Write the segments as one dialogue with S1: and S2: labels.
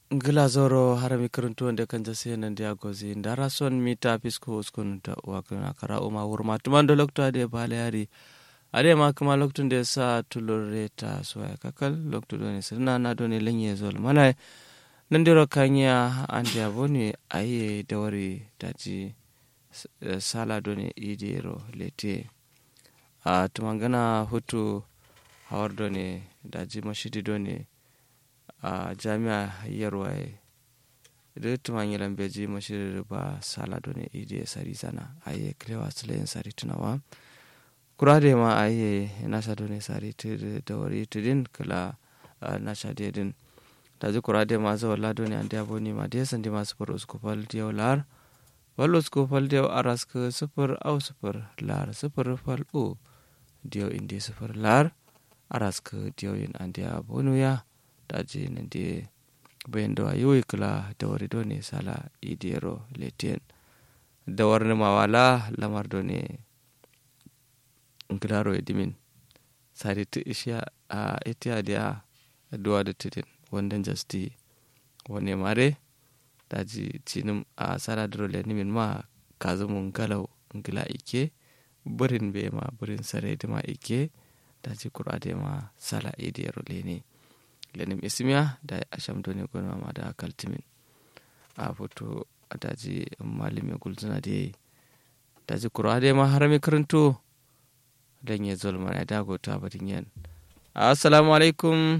S1: ngila zoro harami kiruntu wanda kan jase nan dia gozi ndara son mita pisko uskun da wakuna kara uma wurma tuman da lokto ade bale yari ade ma kuma loktun da sa tulure ta suwa kakal lokto do ne sirna na do ne lenye zol mana nan diro kanya an dia boni aye dawari daji sala do ne idiro lete a tumangana hutu hawar do ne daji mashidi do ne a jami'a yarwaye da tuman yi lambeji mashirin ba sala ne ide sari sana aye klewa sulayin sari tunawa kura da ma aye nasa ne sari da wari tudin kala nasha dedin da ji kura da ma zawa lado ne an dabo ne ma da yasan di masu far usku fal diyau lar wal usku fal diyau aras ka sufur au sufur lar sufur fal u diyau indi sufur lar aras ka diyau yin an dabo ya daji nande bayan da yoyi kula da wari do ne sala idiyaro letien da warni mawala lamar do ne ngilaro edimin sari tu isha a itiya dia duwa da tidin wandan jasti wani mare daji cinim a sala duro le nimin ma kazumun galau ngila ike burin be ma burin sare ma ike daji kura ma sala idiyaro le ne lenim ismiya da asham doni gona ma da kaltimin a foto a daji malami gulzuna da yayi daji kura da ma harami karanto dan ya zol mana da gota batin yan assalamu alaikum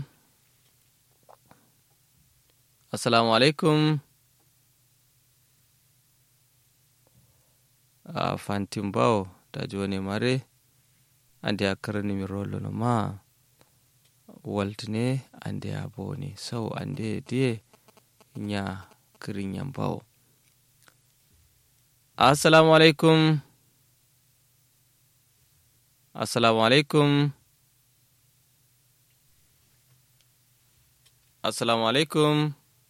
S1: assalamu alaikum a fantin bawo daji wani mare an da ya karni mi rolo ma waltine ande a boni sau ande die nya kirin yambawo assalamu alaikum assalamu alaikum assalamu alaikum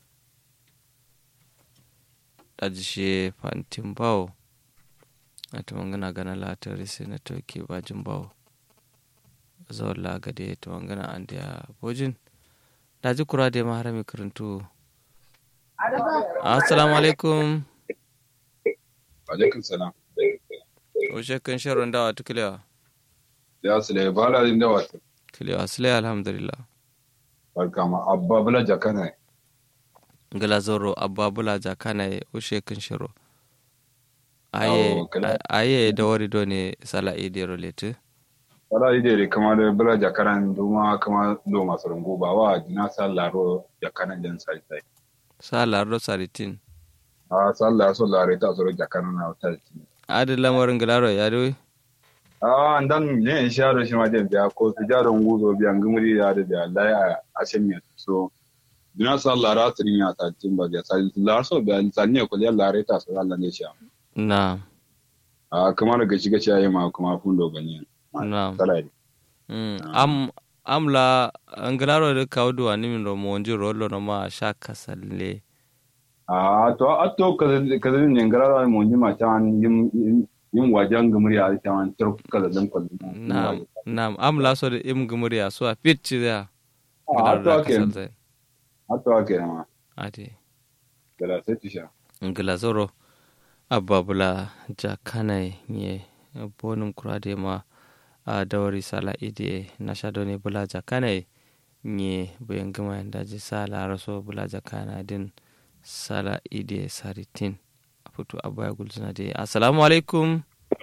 S1: ɗajishe fantin bawo a tumangana gana latari sai na toke bajin bawo zawon lagade to wangana an da bojin da ji kura da maharami karantu assalamu alaikum
S2: alaikum salam
S1: o shekkan sharon dawa ta kilewa
S2: ya sule bala din da wata
S1: kilewa sule alhamdulillah
S2: barka ma abba bula jakana
S1: gala zoro abba bula jakana o shekkan sharo aye aye da wari do ne sala idero lete
S2: wala ide de kama da bula jakaran duma kama do masu rungu ba wa jina sa laro jakaran jan sai sai
S1: sa laro saritin
S2: a sa laro so laro ta so jakaran na ta ci
S1: adi lamarin gilaro ya doi
S2: a dan ne sha da shi ma den biya ko su ja don guzo biya ngumuri ya da biya lai a ashen ya so jina sa laro tirin ya ta tin ba biya sai laro so biya sanne ko ya laro ta so Allah ne sha
S1: na
S2: a kamar ga shiga shi ayi ma kuma fundo ganyen
S1: Naam. Mm. Am amla anglaro de kaudu animin ro monji rollo no ma shaka salle.
S2: Ah to atto kaza kaza ne ngalaro monji ma tan yim yim wajan gumuri a tan tur kaza dan kwallo.
S1: Naam. Naam amla so de im gumuri a so a pitchi da.
S2: Ah to ke. Atto ke ma.
S1: Ade.
S2: Gala sai tisha.
S1: Ngila zoro ababula jakanai nye bonum kurade ma a dawari sala ide na shadone bulaja kane nye bayan gama daji sala raso bulaja kana din sala ide saritin a fito a baya gulzuna da assalamu alaikum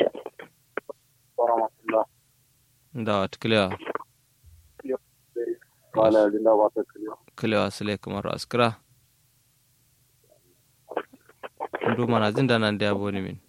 S1: da wata kilewa kilewa sule kamar askira ndu mana jin da nan da ya boni min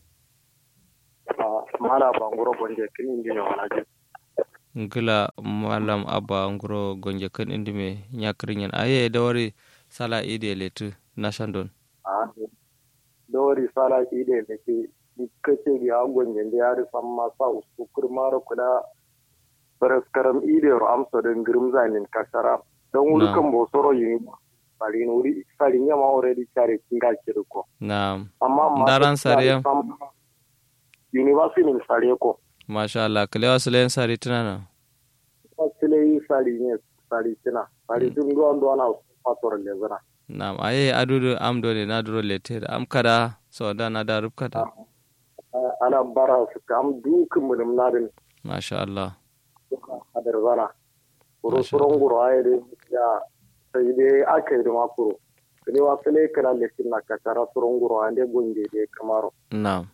S3: mala banguro gonje kin indi me wana je
S1: ngila malam abba nguro gonje kan indi me nyakrin yan aye da wari sala ide letu na shandon
S3: a dori sala ide le ki kace bi a gonje ndi yari samma sa usku kurmaro kula baraskaram ide ro amso den grimza nin kasara don wuri kan bo soro yini sari wuri sari nyama already chare kinga kirko
S1: na
S3: amma
S1: daran sariya
S3: university min sare ko
S1: masha Allah kalewa sulayen sari tunana
S3: sile yi sari ne sari tina sari tun duwan duwan a fator le zana
S1: nam aye adudu am do ne na duro lete da am kada so da na da rubkata
S3: ana bara su kam dukin mu na din
S1: masha Allah
S3: hadar zana kuro
S1: Masha
S3: suron guro ayi de ya sai dai aka yi da makuro kini wa fele kana lekin na kakara suron guro ande gonje de kamaro
S1: nam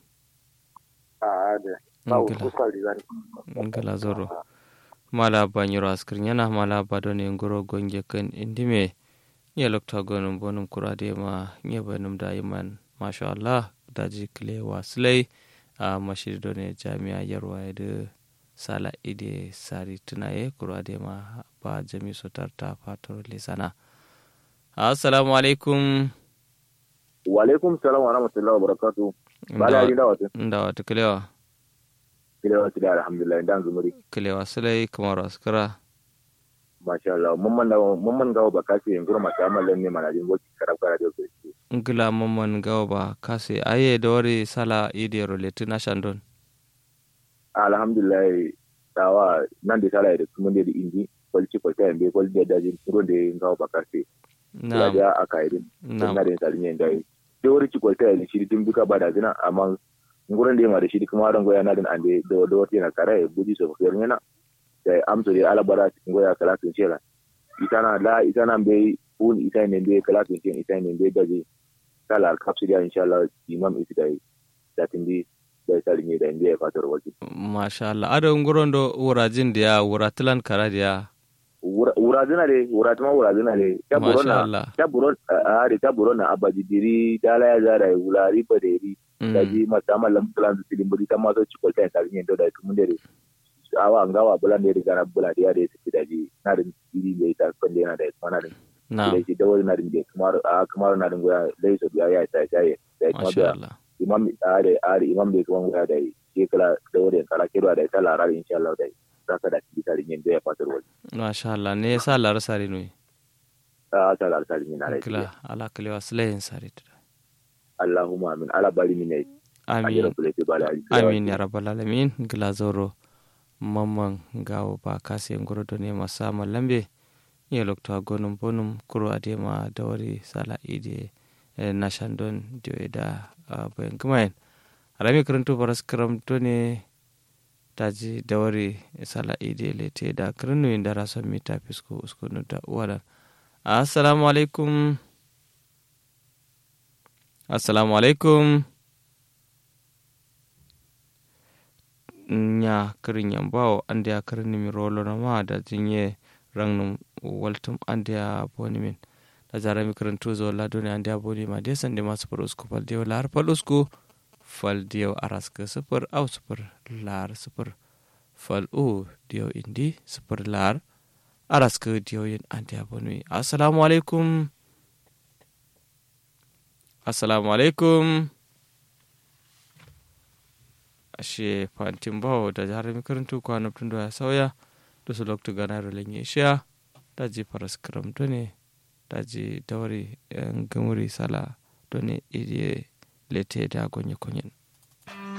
S3: a ade sa
S1: Ngila.
S3: uku sali zani
S1: ngala zoro mala banyiro askrin yana mala bado ne ngoro gonje kan indime nye lokta gonum bonum kurade ma nye banum da iman masha Allah daji kile waslai a mashirido ne jami'a yarwa da sala ide sari tunaye kurade ma ba jami sotar ta fatar lisana assalamu alaikum
S4: wa alaikum salam wa rahmatullahi wa barakatuh bala yi da wata
S1: inda wata kilewa
S4: kile wata da alhamdulillah dan zumuri
S1: kilewa sulai kamar askara
S4: masha Allah mun man da mun man gawo ba kace yin gurma ta mallan ne mana jin boki karab kara da ko
S1: ngila mamman gawa ba kase aye da wari sala ide roletu na shandon
S4: alhamdulillah tawa nan da sala da kuma da indi kwalci kwalci yan be kwalci da dajin turo da gawo ba kace
S1: na
S4: ya da aka yi
S1: na
S4: na da tsarin yin dai da wuri ci kwalci da shi din duka ba da zina amma ngurin da ma da shi kuma ran goya na din ande da da wata na kare buji so fiyar yana da amso da alabara cikin goya kala tun shela itana la itana be un ita ne be kala tun shela ita ne be daji kala alkapsidia inshallah imam isi dai da tindi da tsarin yin da inda ya fatar wajen
S1: masha Allah ada nguron do wurajin da ya wuratilan kara da ya
S4: wura zina de wura tuma wura zina de ta
S1: masha
S4: burona
S1: Allah
S4: ta buron a de ta burona abaji diri dala ya zara wulari baderi
S1: Mm.
S4: daji mata mallam plan su tilin buri ta ma so ci kwalta ta yin da da tumun dere awa ngawa bulan de gara bula de ya de su daji na din diri de ta kan de na da kuma na din
S1: na
S4: da shi da wani na din de kuma a kuma na din goya dai so biya ya ta ta ya da kuma
S1: masha
S4: da
S1: Allah
S4: imam are are imam de kuma goya da shi kala da wani kala kira da ta lara insha Allah da saka da ci tarin yin da ya fatar wani
S1: masha Allah ne sa lar sari no
S4: ta ta lara tarin yin na da
S1: kila ala kilewa sulai sari tuda
S4: Allahumma amin ala bari mine
S1: amin
S4: ajira kule te bala ali
S1: amin ya rabbal alamin gila zoro mamman gawo ba kase ngoro do ne masa malambe ye lokto gonum bonum kuro adema dawari sala ide eh, na shandon dio da ah, bayan kumain arami karanto paras karam to ne taji dawari sala ide lete da karnu inda rasan mita fisko usko no da wala assalamu alaikum assalamu alaikum nya kirin yambawo ande a kirin mi rolo na ma da jinye rang num waltum ande a boni min da zara mi kirin tuzo la doni ande a boni ma de sande ma super usku fal dio lar fal usku fal dio araska super au super lar super fal u dio indi super lar araska dio yin ande a boni assalamu alaikum assalamu alaikum ashe fantin bawo da jihar makarantu kwana tun da ya sauya da su lokta gana da lenye shiya da ji faras karam ne da ji daure yan gamuri sala ne iriye lete da gonye konyen